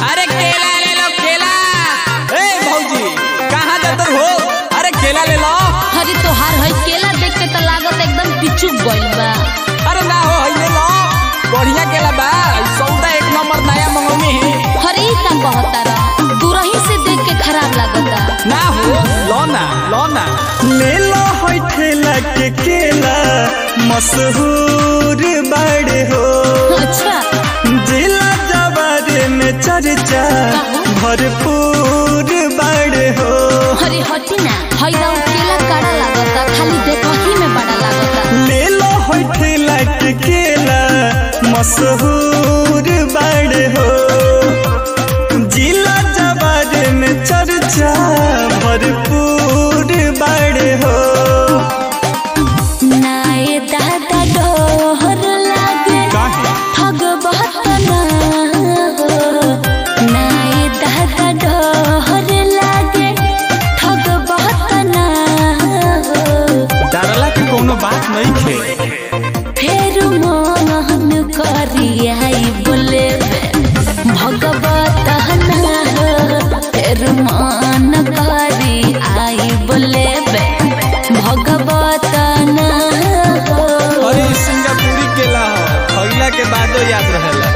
अरे केला ले लो केला ए भौजी कहाँ जातर हो अरे केला ले लो अरे तोहार है केला देख के तो लागत एकदम पिचुक गइल बा अरे ना हो हई ले लो बढ़िया केला बा ई सौदा एक नंबर नया मंगौनी है अरे ई का कहता रहा दूरही से देख के खराब लागता ना हो लो ना लो ना ले लो होय ठेला के केला मशहूर बड़े हो अच्छा जिला जवारे में चर्चा भरपूर बड़े हो अरे हटी ना हई दाऊ केला काड़ा लागता खाली देखही में बड़ा लागता ले लो होय ठेला के केला मशहूर बड़े हो जिला जवारे में चर्चा भरपूर बड़े हो नाए दादा डोहर लागे ठग बहुत ना हो नाए दादा डोहर लागे ठग बहुत ना हो डरला के कोनो बात नहीं खे फेर मोहन करियाई बोले भगवत ना हो फेर मान करी आई बोले भगवत ना हो अरे ई सिंगापुरी केला हो खइला के बादो याद रहेला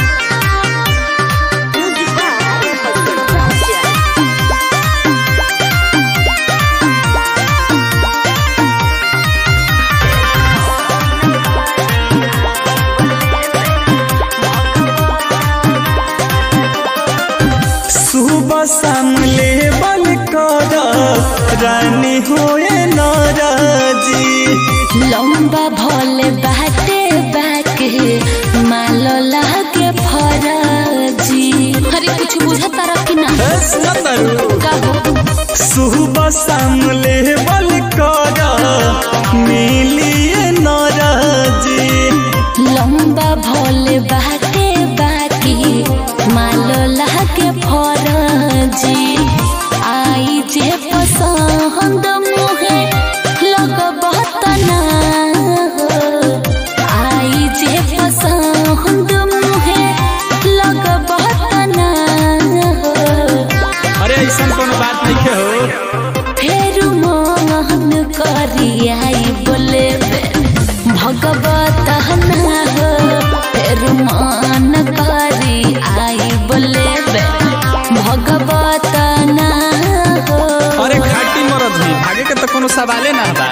सुबह शाम ले बल कर रानी होए नाराजी लंबा भोले बाटे बाके मालो लागे फराजी अरे कुछ बुझा तारा कि ना ए सुनतरू कहो सुबह शाम ले बल कर मिलिए नाराजी लंबा भोले बाटे बाकी मालो लागे फराजी आई जे पसंद मुहे लग बहुत ना हो आई जे पसंद मुहे लग बहुत ना हो अरे ऐसा कोनो बात नहीं खे हो फेर मोहन करियाई बोले भगवत ना हो फेर मान करी आई बोले भगवत ना हो अरे खाटी मरद हुई भागे के तो कोनो सवाले ना बा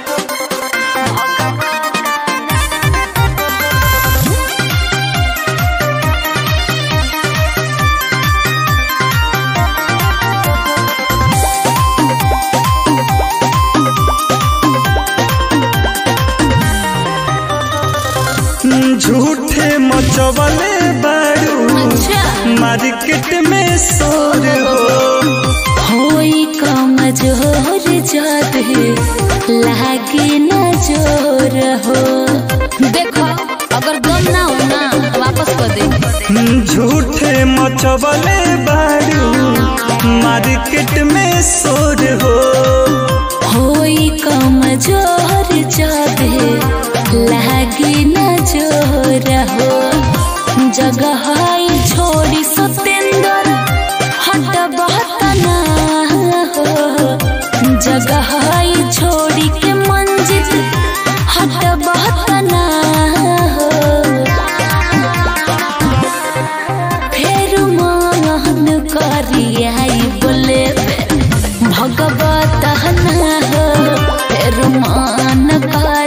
झूठे मचवले बारू अच्छा मार्केट में शोर हो होई कमजोर जद लागे न जोर हो देखो अगर दम ना हो ना वापस कर दे झूठे मचवले बारू मार्केट में शोर हो होई कमजोर जादे लागी न जोर हो जगह छोड़ी सतेंद्र हट बहुत ना हो जगह छोड़ी के मंजिल हट बहुत ना हो फेर मोहन करियाई बोले भगवत ना हो फेर मान कर